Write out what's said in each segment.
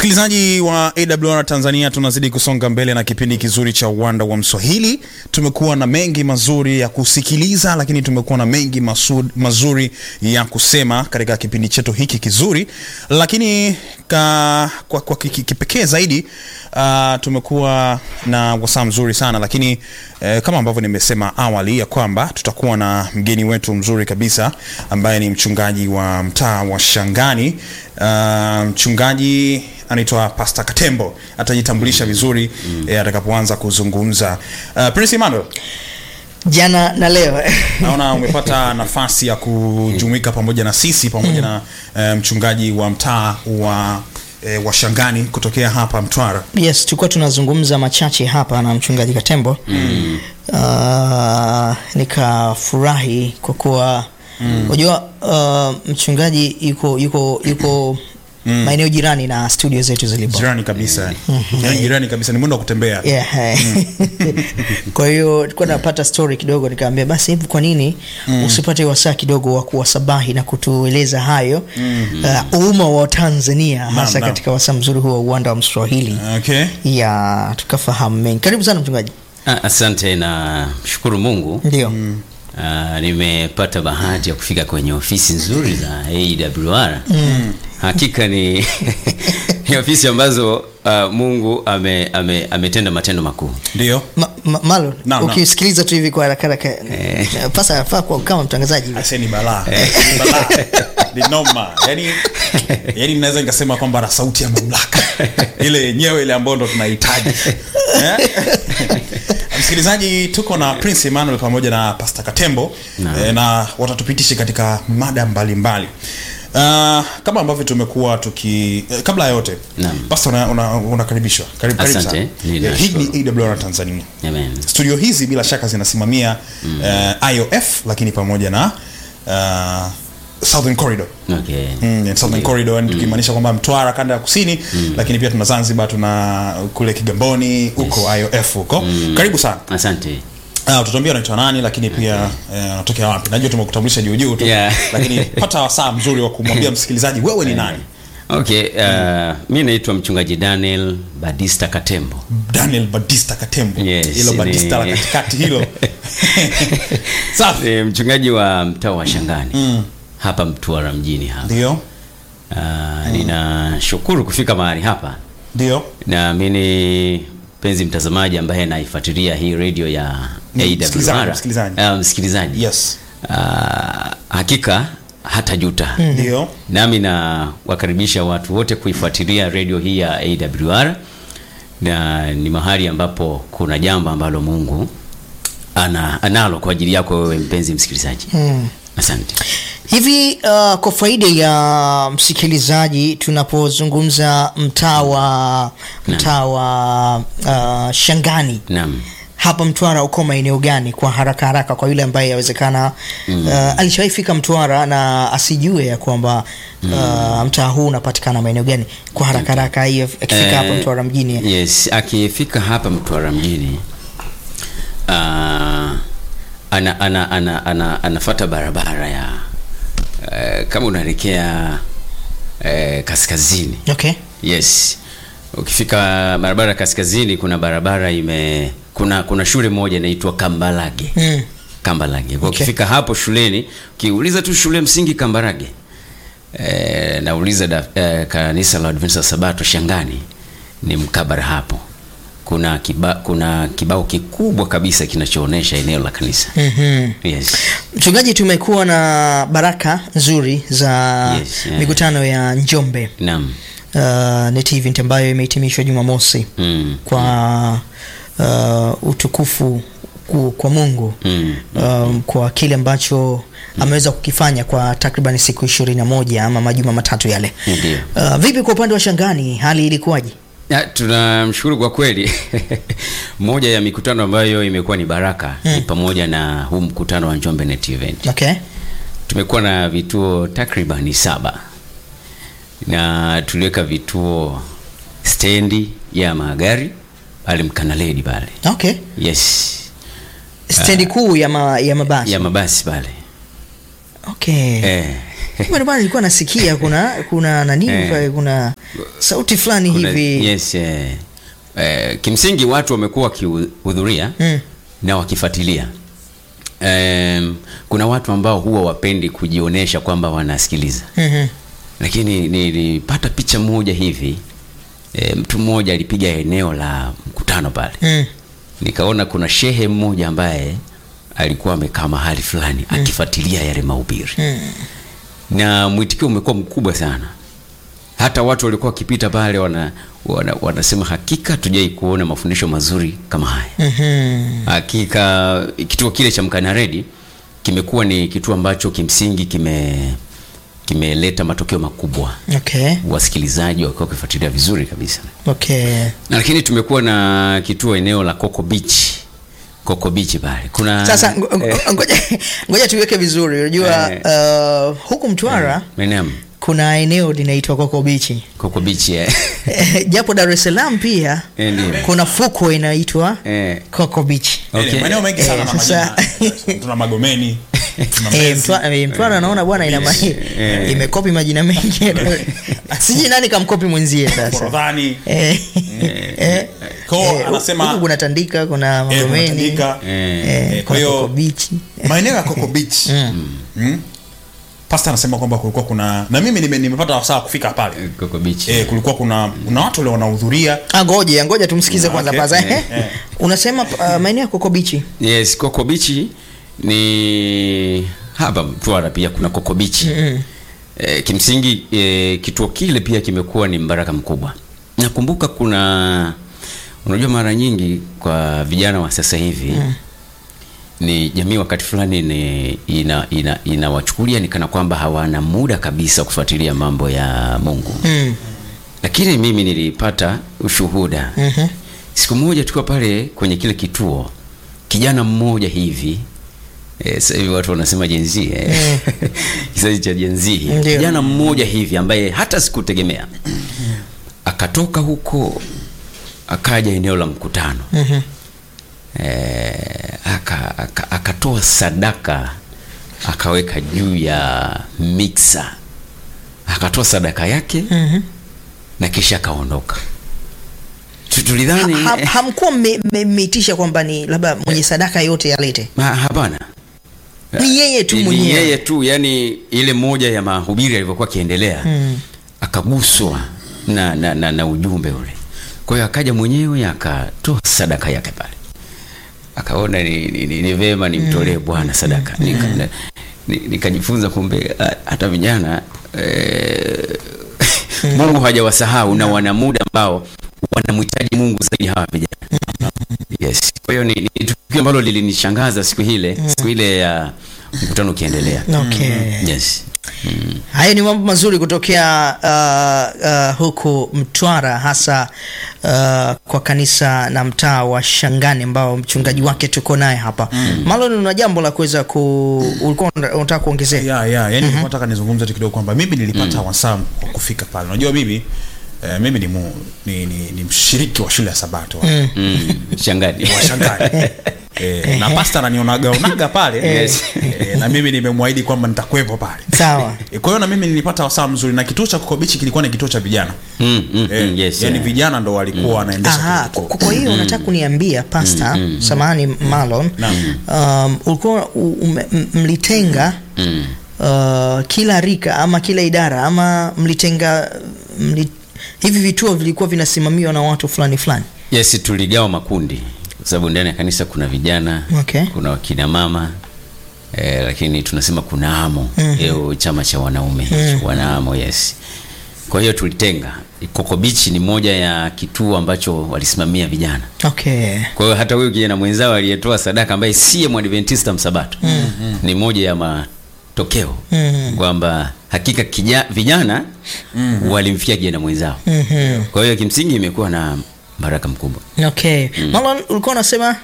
Msikilizaji wa AWR Tanzania, tunazidi kusonga mbele na kipindi kizuri cha uwanda wa Mswahili. Tumekuwa na mengi mazuri ya kusikiliza, lakini tumekuwa na mengi masu, mazuri ya kusema katika kipindi chetu hiki kizuri, lakini ka, kwa, kwa kipekee zaidi uh, tumekuwa na wasaa mzuri sana, lakini eh, kama ambavyo nimesema awali ya kwamba tutakuwa na mgeni wetu mzuri kabisa ambaye ni mchungaji wa mtaa wa Shangani. Uh, mchungaji anaitwa Pastor Katembo atajitambulisha vizuri mm. eh, atakapoanza kuzungumza. Uh, Prince Emmanuel, jana na leo naona umepata nafasi ya kujumuika pamoja na sisi pamoja na uh, mchungaji wa mtaa wa eh, wa Shangani kutokea hapa Mtwara. yes tulikuwa tunazungumza machache hapa na mchungaji katembo mm. uh, nikafurahi kwa kuwa unajua uh, mchungaji yuko yuko yuko mm. maeneo jirani na studio zetu zilipo Jirani kabisa. Yaani jirani kabisa ni mwendo wa kutembea. yeah. kwa hiyo tulikuwa napata story kidogo nikaambia basi hivi kwa nini mm. usipate wasaa kidogo wa kuwasabahi na kutueleza hayo mm. uh, umma wa tanzania hasa naam. katika wasaa mzuri huo wa uwanda wa mswahili Okay. ya tukafahamu mengi karibu sana mchungaji Ah, Asante na mshukuru Mungu. ndio Ah, nimepata bahati ya kufika kwenye ofisi nzuri za AWR. Hakika ni, ni ofisi ambazo ah, Mungu ame, ame, ametenda matendo makuu. Ndio. Ma, ma, malo Naam, naam. ukisikiliza tu hivi kwa haraka haraka pasa anafaa kuwa kama mtangazaji hivi. Aise ni balaa. Ni balaa. Ni noma. Yaani yaani naweza nikasema kwamba na sauti ya mamlaka. Ile yenyewe ile ambayo ndo tunahitaji. Eh? Msikilizaji, tuko na Prince Emmanuel pamoja na Pastor Katembo Naam. eh, na watatupitisha katika mada mbalimbali. Uh, kama ambavyo tumekuwa tuki eh, kabla ya yote Naam. Pastor una- una- unakaribishwa karibu karibu Asante. sana. Nina Eh, Hii shukuru. ni AWR Tanzania Amen. studio hizi bila shaka zinasimamia uh, IOF lakini pamoja na uh, Southern Corridor Okay. Mm, and Southern Corridor yani tukimaanisha kwamba Mtwara kanda ya kusini lakini pia tuna Zanzibar tuna kule Kigamboni huko IOF huko karibu sana Asante. uh, utatuambia unaitwa nani lakini pia eh, unatokea wapi najua tumekutambulisha juu juu tu Yeah. lakini pata wasaa mzuri wa kumwambia msikilizaji wewe ni nani Okay, uh, mi naitwa mchungaji Daniel Badista Katembo. Daniel Batista Katembo Yes, hilo ni- Batista la katikati hilo safi Ni mchungaji wa mtaa wa Shangani hapa Mtwara mjini hapa. ndio Uh, ninashukuru kufika mahali hapa. ndio Naamini mpenzi mtazamaji ambaye anaifuatilia hii radio ya Ni AWR, msikilizaji, msikilizaji. Ah, msikilizaji. yes Ah, hakika hata juta ndio nami na wakaribisha watu wote kuifuatilia radio hii ya AWR na ni mahali ambapo kuna jambo ambalo Mungu ana, analo kwa ajili yako wewe mpenzi msikilizaji. Asante. hivi uh, kwa faida ya msikilizaji tunapozungumza mtaa wa mtaa wa uh, shangani Naam. hapa mtwara uko maeneo gani kwa haraka haraka kwa yule ambaye yawezekana mm. uh, alishawahi fika mtwara na asijue ya kwamba uh, mtaa huu unapatikana maeneo gani kwa haraka haraka hiyo akifika hapa Eh, mtwara mjini Yes, akifika hapa Mtwara mjini ah, ana, ana, ana, ana, anafata barabara ya eh, kama unaelekea eh, kaskazini. okay Yes, ukifika barabara ya kaskazini, kuna barabara ime kuna kuna shule moja inaitwa Kambalage mm. Kambarage. Kwa Okay. ukifika hapo shuleni, ukiuliza tu shule msingi Kambarage, e, nauliza da, e, kanisa la Adventista wa Sabato Shangani, ni mkabara hapo. Kuna kiba, kuna kibao kikubwa kabisa kinachoonyesha eneo la kanisa. mm-hmm. Yes. mchungaji tumekuwa na baraka nzuri za Yes, yeah. mikutano ya njombe Naam. uh, net event ambayo imehitimishwa jumamosi Mm. kwa uh, utukufu ku- kwa mungu Mm. um, kwa kile ambacho ameweza kukifanya kwa takriban siku ishirini na moja ama majuma matatu yale Ndio. uh, vipi kwa upande wa shangani hali ilikuwaje Ya, tunamshukuru kwa kweli. Moja ya mikutano ambayo imekuwa ni baraka ni pamoja na huu mkutano wa Njombe Net Event. okay Tumekuwa na vituo takribani saba na tuliweka vituo stendi ya magari pale Mkanaledi pale, okay yes, stendi kuu ya, ma, ya mabasi ya mabasi pale okay eh. Kumbe bwana nilikuwa nasikia kuna kuna nani Eh. pale, kuna sauti fulani Kuna- hivi yes, eh, eh, kimsingi watu wamekuwa wakihudhuria Mm. na wakifuatilia Em, kuna watu ambao huwa wapendi kujionyesha kwamba wanasikiliza Mhm. lakini nilipata picha moja hivi e, mtu mmoja alipiga eneo la mkutano pale Mm. nikaona kuna shehe mmoja ambaye alikuwa amekaa mahali fulani akifuatilia yale mahubiri Mm. na mwitikio umekuwa mkubwa sana hata watu walikuwa wakipita pale wana, wana, wanasema hakika tujai kuona mafundisho mazuri kama haya Mhm. hakika kituo kile cha mkanaredi kimekuwa ni kituo ambacho kimsingi kime kimeleta matokeo makubwa Okay. wasikilizaji wakiwa wakifuatilia vizuri kabisa Okay. na lakini tumekuwa na kituo eneo la Coco Beach Coco Beach pale kuna Sasa ngo- ngo- ngoja ngoja tuweke vizuri. Unajua uh, huku Mtwara Menem, kuna eneo linaitwa Coco Beach. Coco Beach eh. Eh, Japo Dar es Salaam pia Eh, ndio. kuna fukwe inaitwa Eh, Coco Beach. Okay. maeneo mengi sana Eh, na sasa- majina tuna magomeni tuna Eh, Mbezi. Mtwara eh, Mtwara naona bwana ina ma- Eh. imekopi majina mengi. Sijui nani kamkopi mwenzie sasa. Forodhani Eh, eh, Kwa hiyo eh, anasema- huku kuna Tandika, kuna eh, Magomeni. Tandika. eh, Eh, Eh, kwa kuna hiyo- Coco Beach. maeneo ya Coco Beach mm. Pasta anasema kwamba kulikuwa kuna na mimi nime- nimepata wasaa kufika pale Coco Beach eh, kulikuwa kuna kuna watu wale wanahudhuria Ah, ngoja ngoja tumsikize Okay. kwanza paza. Eh, eh. Unasema uh, maeneo ya Coco Beach. Yes, Coco Beach ni hapa Mtwara pia kuna Coco Beach. E, kimsingi e, kituo kile pia kimekuwa ni mbaraka mkubwa. Nakumbuka kuna unajua mara nyingi kwa vijana wa sasa hivi ni jamii wakati fulani ni ina ina inawachukulia ni kana kwamba hawana muda kabisa kufuatilia mambo ya Mungu. Mm. Lakini mimi nilipata ushuhuda Mhm. siku moja tukiwa pale kwenye kile kituo, kijana mmoja hivi eh, sasa hivi watu wanasema jenzi eh. kizazi cha jenzi, Ndio. kijana mmoja hivi ambaye hata sikutegemea akatoka huko akaja eneo la mkutano Mhm. eh, aka, aka, akatoa sadaka akaweka juu ya mixer akatoa sadaka yake Mhm. na kisha akaondoka. Tu- Tulidhani Ha- ha- hamkuwa mme- mme- mmeitisha kwamba ni labda mwenye sadaka yote alete Ma- hapana Ni yeye tu Ni- ni mwenyewe. yeye tu yani ile moja ya mahubiri alivyokuwa akiendelea Mm. akaguswa na, na, na, na ujumbe ule kwa hiyo akaja mwenyewe akatoa sadaka yake pale akaona ni, ni, ni, ni vema nimtolee bwana sadaka Nika, na- ni- nikajifunza kumbe a- hata vijana eh, mungu hajawasahau na wana muda ambao wanamhitaji mungu zaidi hawa vijana yes kwa hiyo ni, ni tukio ambalo lilinishangaza siku ile siku ile ya mkutano ukiendelea Okay. yes mm. hayo ni mambo mazuri kutokea uh, uh, huku Mtwara hasa uh, kwa kanisa na mtaa wa Shangani ambao mchungaji wake tuko naye hapa mm. Malon, una jambo la kuweza ku ulikuwa una- unataka kuongezea? ya ya yani mm nataka nizungumze tu kidogo kwamba mimi nilipata wasaa wa kufika pale unajua mimi eh, mimi ni, mu, ni, ni, ni mshiriki wa shule ya sabato Mm. Mm. shangani washangani eh, na pasta ananionaga onaga pale Yes. eh, na mimi nimemwahidi kwamba nitakuwepo pale Sawa. Eh, kwa hiyo na mimi nilipata wasaa mzuri na kituo cha kokobichi kilikuwa ni kituo cha vijana mm, mm, eh, mm, yes, yani yeah. vijana ndo walikuwa wanaendesha Aha, kile kwa kituo. kwa hiyo unataka kuniambia pasta, samahani Malon, um, ulikuwa u- ume- m- mlitenga Mm. uh, kila rika ama kila idara ama mlitenga mli, hivi vituo vilikuwa vinasimamiwa na watu fulani fulani? yes tuligawa makundi kwa sababu ndani ya kanisa kuna vijana Okay. kuna wakina mama eh, lakini tunasema kuna amo mm chama cha wanaume hicho wanaamo yes kwa hiyo tulitenga Coco Beach ni moja ya kituo ambacho walisimamia vijana Okay. kwa hiyo hata huyu kijana mwenzao aliyetoa sadaka ambaye siye mwadventista msabato ni moja ya matokeo Mm. kwamba hakika kija, vijana walimfikia kijana mwenzao Mhm. kwa hiyo kimsingi imekuwa na baraka mkubwa Okay. Malon ulikuwa unasema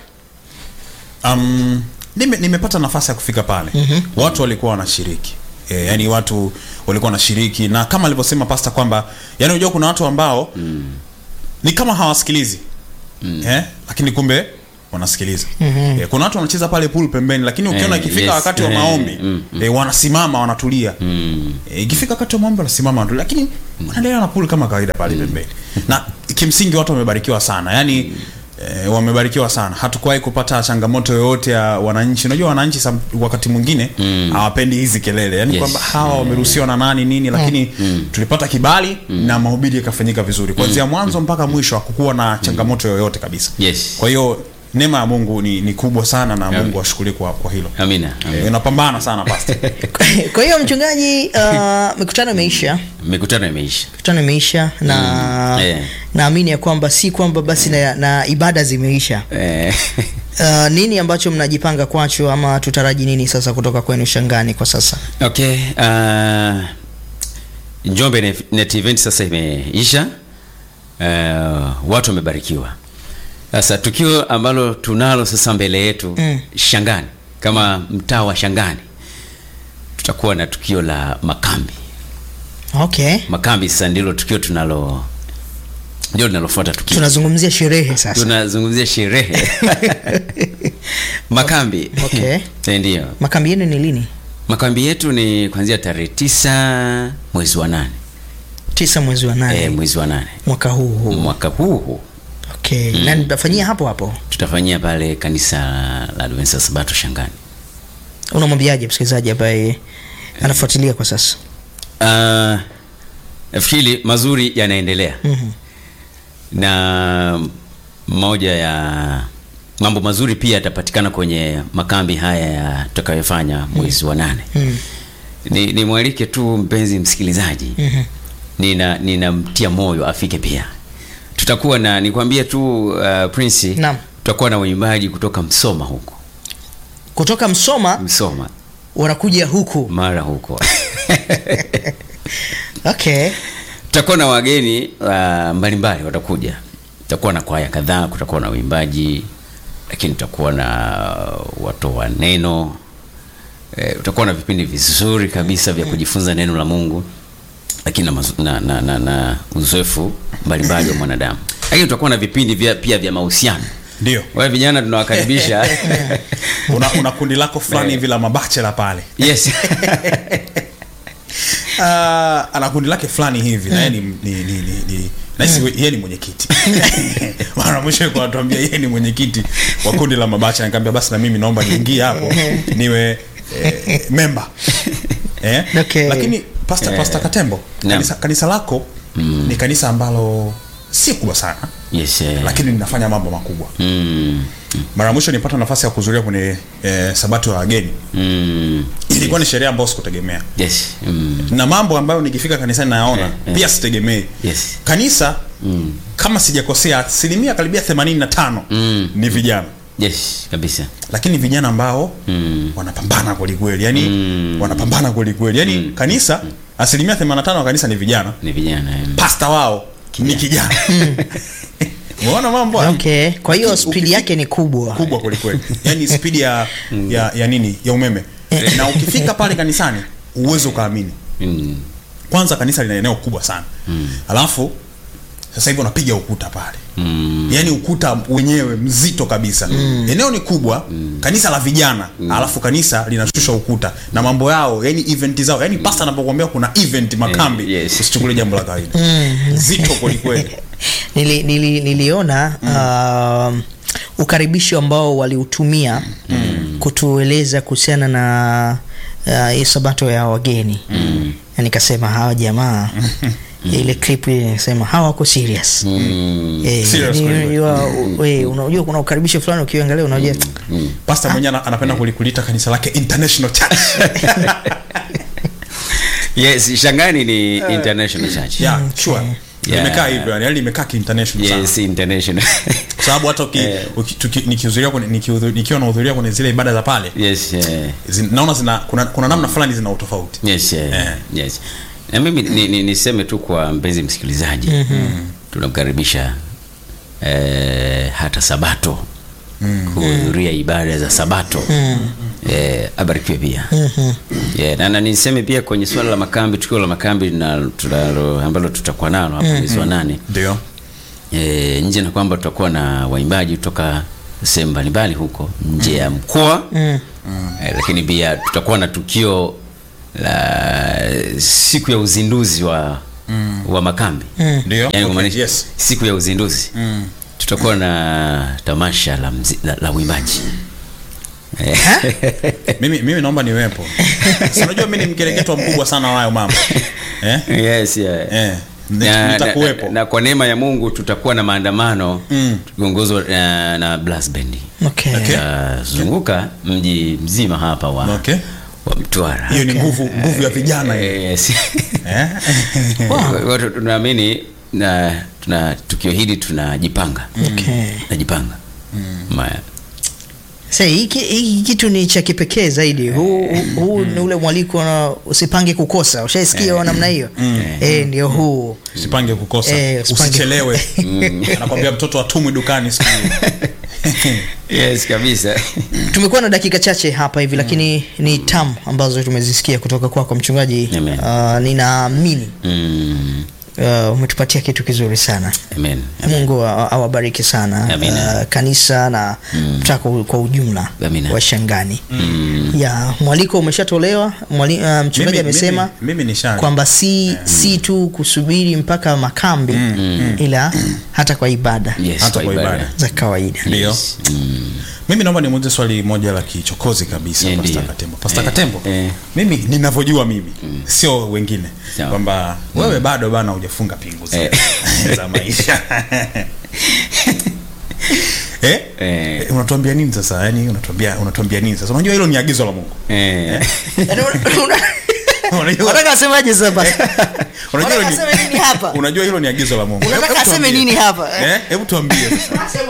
um, nime, nimepata nafasi ya kufika pale mm-hmm. watu walikuwa wanashiriki e, yani watu walikuwa wanashiriki na kama alivyosema pasta kwamba yani unajua kuna watu ambao mm. ni kama hawasikilizi mm. eh? lakini kumbe wanasikiliza mm-hmm. e, kuna watu wanacheza pale pool pembeni lakini ukiona Eh, ikifika yes. wakati wa Eh, maombi mm, e, wanasimama wanatulia Mm. e, ikifika wakati wa maombi wanasimama wanatulia lakini wanaendelea na pool kama kawaida pale pembeni na kimsingi watu wamebarikiwa sana yani E, wamebarikiwa sana hatukuwahi kupata changamoto yoyote ya wananchi unajua wananchi sam, wakati mwingine hawapendi hizi kelele yani Yes. kwamba hawa wameruhusiwa na nani nini lakini tulipata kibali na mahubiri yakafanyika vizuri kuanzia mwanzo mpaka mwisho hakukuwa na changamoto yoyote kabisa Yes. kwa hiyo neema ya mungu ni, ni kubwa sana na mungu ashukuri kwa, kwa hilo amina, amina. e, unapambana sana pasta kwa hiyo mchungaji uh, mikutano imeisha mikutano imeisha mikutano imeisha na Mm, yeah. naamini ya kwamba si kwamba basi na, na ibada zimeisha Eh, uh, nini ambacho mnajipanga kwacho ama tutaraji nini sasa kutoka kwenu shangani kwa sasa okay uh, njombe Net- net event sasa imeisha uh, watu wamebarikiwa sasa tukio ambalo tunalo sasa mbele yetu Mm. shangani kama mtaa wa shangani tutakuwa na tukio la makambi okay makambi sasa ndilo tukio tunalo ndio linalofuata tukio tunazungumzia sherehe sasa tunazungumzia sherehe makambi Okay. Eh, ndio makambi yenu ni lini makambi yetu ni kuanzia tarehe tisa mwezi wa nane tisa mwezi wa nane e, mwezi wa nane mwaka huu huu mwaka huu huu okay na nitafanyia hapo hapo tutafanyia pale kanisa la Adventista Sabato Shangani. unamwambiaje msikilizaji ambaye anafuatilia kwa sasa Uh, nafikiri mazuri yanaendelea Mhm. na moja ya mambo mazuri pia yatapatikana kwenye makambi haya ya tutakayofanya mwezi wa nane. Mm. Ni nimwalike tu mpenzi msikilizaji Mhm. nina ninamtia moyo afike pia. Tutakuwa na nikwambie tu uh, Prince, Naam. tutakuwa na waimbaji kutoka Msoma huko kutoka msoma Msoma wanakuja huku mara huko okay tutakuwa na wageni uh, mbalimbali watakuja tutakuwa na kwaya kadhaa kutakuwa na uimbaji lakini tutakuwa na watoa neno e, utakuwa na vipindi vizuri kabisa vya kujifunza neno la mungu lakini na, mazu- na, na, na, na uzoefu mbalimbali wa mwanadamu lakini tutakuwa na vipindi vya, pia vya mahusiano ndio wale vijana tunawakaribisha una, una kundi lako fulani hivi la mabachela pale yes uh, ana kundi lake fulani hivi na yeye ni, ni, ni, ni, ni nahisi yeye ni mwenyekiti mara mwisho alikuwa anatuambia yeye ni mwenyekiti wa kundi la mabacha nikamwambia basi na mimi naomba niingie hapo niwe eh, memba eh? Okay. lakini pasta, pasta katembo Naam. kanisa, kanisa lako ni kanisa ambalo si kubwa sana yes eh. lakini linafanya mambo makubwa mm, mara mwisho nilipata nafasi ya kuhudhuria kwenye eh, sabato ya wageni mm, ilikuwa ni sherehe ambayo sikutegemea yes mm, na mambo ambayo nikifika kanisani nayaona Eh, eh. pia sitegemei yes kanisa mm, kama sijakosea asilimia karibia 85 Mm. ni vijana yes kabisa lakini vijana ambao mm. wanapambana kwelikweli yani Mm. wanapambana kwelikweli yani kanisa asilimia 85 wa kanisa ni vijana ni vijana eh. pasta wao ni kijana umeona mambo haya? okay kwa hiyo Uki- spidi ukifi- yake ni kubwa kubwa kwelikweli yani spidi ya, ya, ya nini ya umeme na ukifika pale kanisani uwezi ukaamini mm. kwanza kanisa lina eneo kubwa sana mm. alafu sasa hivi unapiga ukuta pale Mm. yaani ukuta wenyewe mzito kabisa mm. eneo ni kubwa mm. kanisa la vijana mm. alafu kanisa linashusha ukuta na mambo yao yani event zao yani pasta anapokuambia kuna event makambi Eh, yes. usichukulie jambo la kawaida zito kwelikweli nili, nili, niliona um, ukaribisho ambao waliutumia kutueleza kuhusiana na uh, hii sabato ya wageni na nikasema hawa jamaa ile clip ile nikasema hawa wako serious Mm. Eh, Serious ni- kweli. unajua, we, unajua kuna ukaribisho fulani ukiangalia unajua pasta mwenyewe ana- anapenda kuli- kuliita kanisa lake international church yes shangani ni international church yeah, sure Yeah. limekaa hivyo yani yani limekaa kiinternational sana yes international kwa sababu hata uki, uki, tuki, nikihudhuria kwenye- nikihudhu- nikiwa nahudhuria kwenye zile ibada za pale yes eh, zin, naona zina kuna, kuna namna fulani zina utofauti yes eh, Eh. yes na mimi ni, ni, niseme tu kwa mpenzi msikilizaji tunamkaribisha eh, hata sabato kuhudhuria ibada za sabato eh, abarikiwe pia yeah, na, na niseme pia kwenye swala la makambi tukio la makambi na tunalo ambalo tutakuwa nalo hapo mwezi wa nane ndio e, nje na kwamba tutakuwa na waimbaji kutoka sehemu mbalimbali huko nje ya mkoa Mm. eh, lakini pia tutakuwa na tukio la siku ya uzinduzi wa wa makambi Ndio. yani Okay, kumaanisha yes. siku ya uzinduzi tutakuwa na tamasha la, mzi, la, la uimbaji Eh, mimi, mimi naomba niwepo Si unajua mi ni mkereketwa mkubwa sana wayo mama eh? yes, yeah. Eh, na, nitakuwepo na, na kwa neema ya Mungu tutakuwa na maandamano Mm. tukiongozwa na, na blast band Okay. Okay. tutazunguka mji mzima hapa wa, Okay. wa Mtwara hiyo ni nguvu nguvu ya vijana hiyo. Eh, yes. eh? Kwa hiyo tunaamini na tuna tukio hili tunajipanga Okay. najipanga Ma- Sasa hiki hiki kitu ni cha kipekee zaidi. Huu huu ni ule mwaliko na usipange kukosa. Ushaisikia wa namna hiyo? Eh, ndio huu. usipange kukosa Eh, usipange- usichelewe anakwambia mtoto atumwi dukani siku hiyo. yes kabisa Tumekuwa na dakika chache hapa hivi lakini ni tamu ambazo tumezisikia kutoka kwako mchungaji. Amen. Uh, ninaamini mm, uh, umetupatia kitu kizuri sana. amen Mungu awa- awabariki sana Amina. uh, kanisa na mtako kwa ujumla Amina. wa Shangani. Ya mwaliko umeshatolewa. Mwali, uh, mchungaji Mimi- amesema mimi- mimi nisha kwamba si si tu kusubiri mpaka makambi ila hata kwa ibada yes Hata kwa kwa ibada ibada. za kawaida. ndio Yes. Mm. mimi naomba nimuulize swali moja la kichokozi kabisa Yeah, Pastor ndio. Katembo. Pastor Eh, Katembo, eh. mimi ninavyojua mimi sio wengine Sawa. kwamba wewe bado bana hujafunga pingu zile za maisha eh? Eh. Eh, unatuambia nini sasa yani unatuambia unatuambia nini sasa unajua hilo ni agizo la Mungu Eh. Yaani una- una- unajua Unataka asemaje sasa basi? unajua hilo Unataka aseme nini ni hapa? unajua hilo ni agizo la Mungu Unataka Hebu aseme tuambie. nini hapa? eh hebu tuambie sasa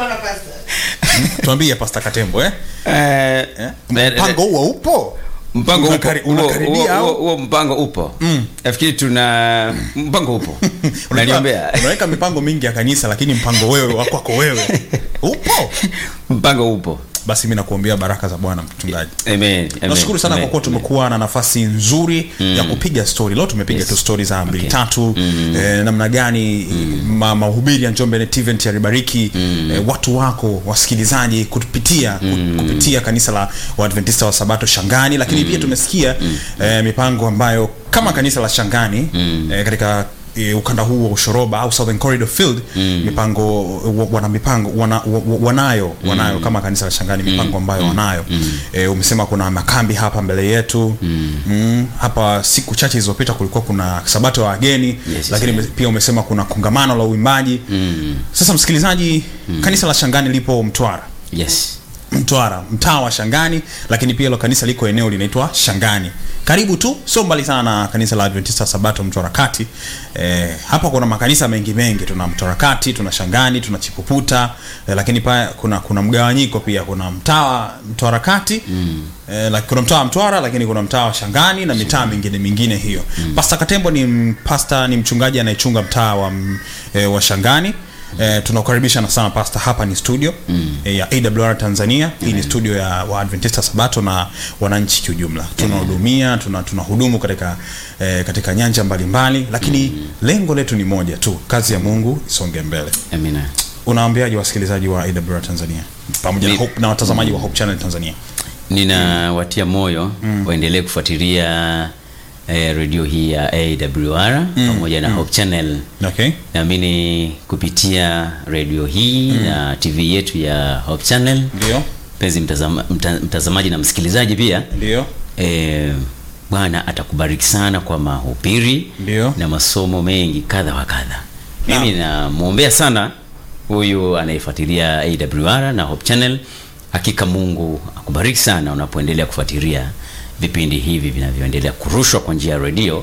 tuambie Pastor Katembo eh Eh, Eh? eh, mpango huo upo mpango upo Unakari- Huo- unakaribia huo- au? huo- huo mpango upo nafikiri tuna mpango upo Unajua, naliombea unaweka mipango mingi ya kanisa lakini mpango wewe wa kwako wewe upo mpango upo basi mi nakuombea baraka za bwana mchungaji amen amen, nashukuru sana amen, kwa kuwa tumekuwa na nafasi nzuri ya kupiga stori leo tumepiga tu stori za mbili Okay. tatu eh, namna gani ma, mahubiri ya njombe Net event yalibariki eh, watu wako wasikilizaji kupitia ku- kupitia kanisa la waadventista wa sabato shangani lakini pia tumesikia eh, mipango ambayo kama kanisa la shangani eh, katika eh, ukanda huu wa ushoroba au southern corridor field mipango wa- wana mipango wana, wa- wa- wanayo wanayo kama kanisa la shangani mipango ambayo wanayo eh, umesema kuna makambi hapa mbele yetu mm. hapa siku chache zilizopita kulikuwa kuna sabato ya wageni yes, lakini yes. pia umesema kuna kongamano la uimbaji sasa msikilizaji kanisa la shangani lipo mtwara yes mtwara mtaa wa shangani lakini pia hilo kanisa liko eneo linaitwa shangani karibu tu sio mbali sana na kanisa la adventista sabato mtwara kati eh, hapa kuna makanisa mengi mengi tuna mtwara kati tuna shangani tuna chipuputa eh, lakini pia kuna kuna mgawanyiko pia kuna mtaa wa mtwara kati mm. eh, like, kuna mtaa wa mtwara lakini kuna mtaa wa shangani na mitaa mingine mingine hiyo mm. pasta katembo ni m- pasta ni mchungaji anayechunga mtaa wa, m- eh, wa shangani Eh, tunakukaribisha na sana pasta hapa ni studio mm. eh, ya awr tanzania hii ni studio ya waadventista sabato na wananchi kiujumla tunahudumia tuna tunahudumu katika eh, katika nyanja mbalimbali lakini mm. lengo letu ni moja tu kazi ya mungu isonge mbele amina unaambiaje wasikilizaji wa awr tanzania pamoja na, Ni- hope, na watazamaji wa hope channel tanzania ninawatia moyo waendelee kufuatilia eh, redio hii ya awr pamoja na hope channel okay naamini kupitia redio hii na tv yetu ya hope channel ndio mpenzi mtazama, mta, mtazamaji na msikilizaji pia ndio eh, bwana atakubariki sana kwa mahubiri Ndio. na masomo mengi kadha wa kadha mimi namwombea sana huyu anayefuatilia awr na hope channel hakika mungu akubariki sana unapoendelea kufuatilia vipindi hivi vinavyoendelea kurushwa kwa njia ya redio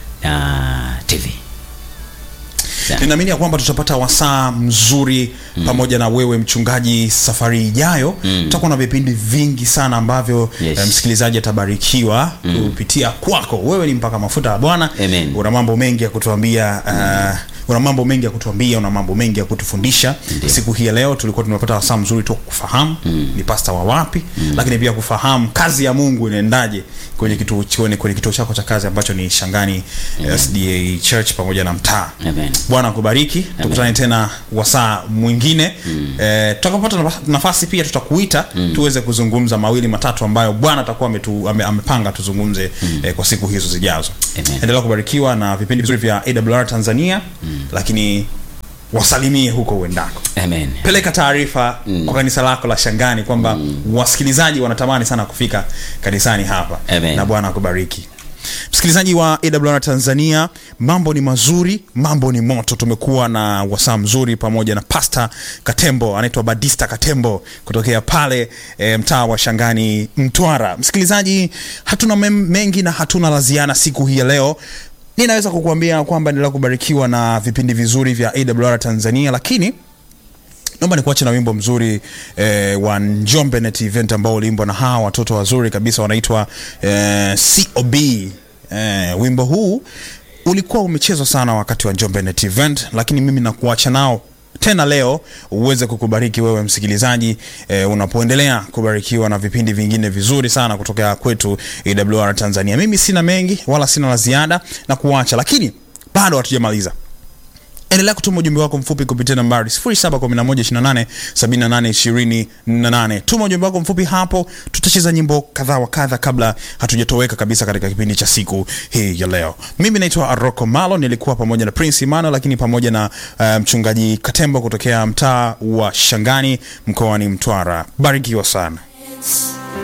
na tv Sa- ninaamini ya kwamba tutapata wasaa mzuri mm. pamoja na wewe mchungaji safari ijayo mm. tutakuwa na vipindi vingi sana ambavyo Yes. eh, msikilizaji atabarikiwa mm. kupitia kwako wewe ni mpaka mafuta ya bwana Amen. una mambo mengi ya kutuambia uh, una mambo mengi ya kutuambia una mambo mengi ya kutufundisha siku hii ya leo tulikuwa tumepata wasaa mzuri tu wa kufahamu ni pasta wa wapi lakini pia kufahamu kazi ya mungu inaendaje kwenye kituo kwenye, kwenye kituo chako cha kazi ambacho ni shangani sda church pamoja na mtaa Amen. bwana akubariki tukutane tena wasaa mwingine eh, tutakapopata nafasi- nafasi pia tutakuita tuweze kuzungumza mawili matatu ambayo bwana atakuwa ametu, ame, amepanga tuzungumze eh, kwa siku hizo zijazo Amen. endelea kubarikiwa na vipindi vizuri vya awr tanzania lakini wasalimie huko uendako Amen. peleka taarifa kwa kanisa lako la shangani kwamba wasikilizaji wanatamani sana kufika kanisani hapa Amen. na bwana akubariki msikilizaji wa awr tanzania mambo ni mazuri mambo ni moto tumekuwa na wasaa mzuri pamoja na pasta katembo anaitwa badista katembo kutokea pale e, mtaa wa shangani mtwara msikilizaji hatuna mem- mengi na hatuna la ziada siku hii ya leo ninaweza kukuambia kwamba endelea kubarikiwa na vipindi vizuri vya awr tanzania lakini naomba nikuache na wimbo mzuri eh, wa njombe net event ambao uliimbwa na hawa watoto wazuri kabisa wanaitwa eh, cob eh, wimbo huu ulikuwa umechezwa sana wakati wa njombe net event lakini mimi nakuacha nao tena leo uweze kukubariki wewe msikilizaji eh, unapoendelea kubarikiwa na vipindi vingine vizuri sana kutokea kwetu awr tanzania mimi sina mengi wala sina la ziada na kuacha lakini bado hatujamaliza endelea kutuma ujumbe wako mfupi kupitia nambari 0711287828 tuma ujumbe wako mfupi hapo tutacheza nyimbo kadhaa wa kadha kabla hatujatoweka kabisa katika kipindi cha siku hii ya leo mimi naitwa aroko malo nilikuwa pamoja na prince imano lakini pamoja na uh, mchungaji katembo kutokea mtaa wa shangani mkoani mtwara barikiwa sana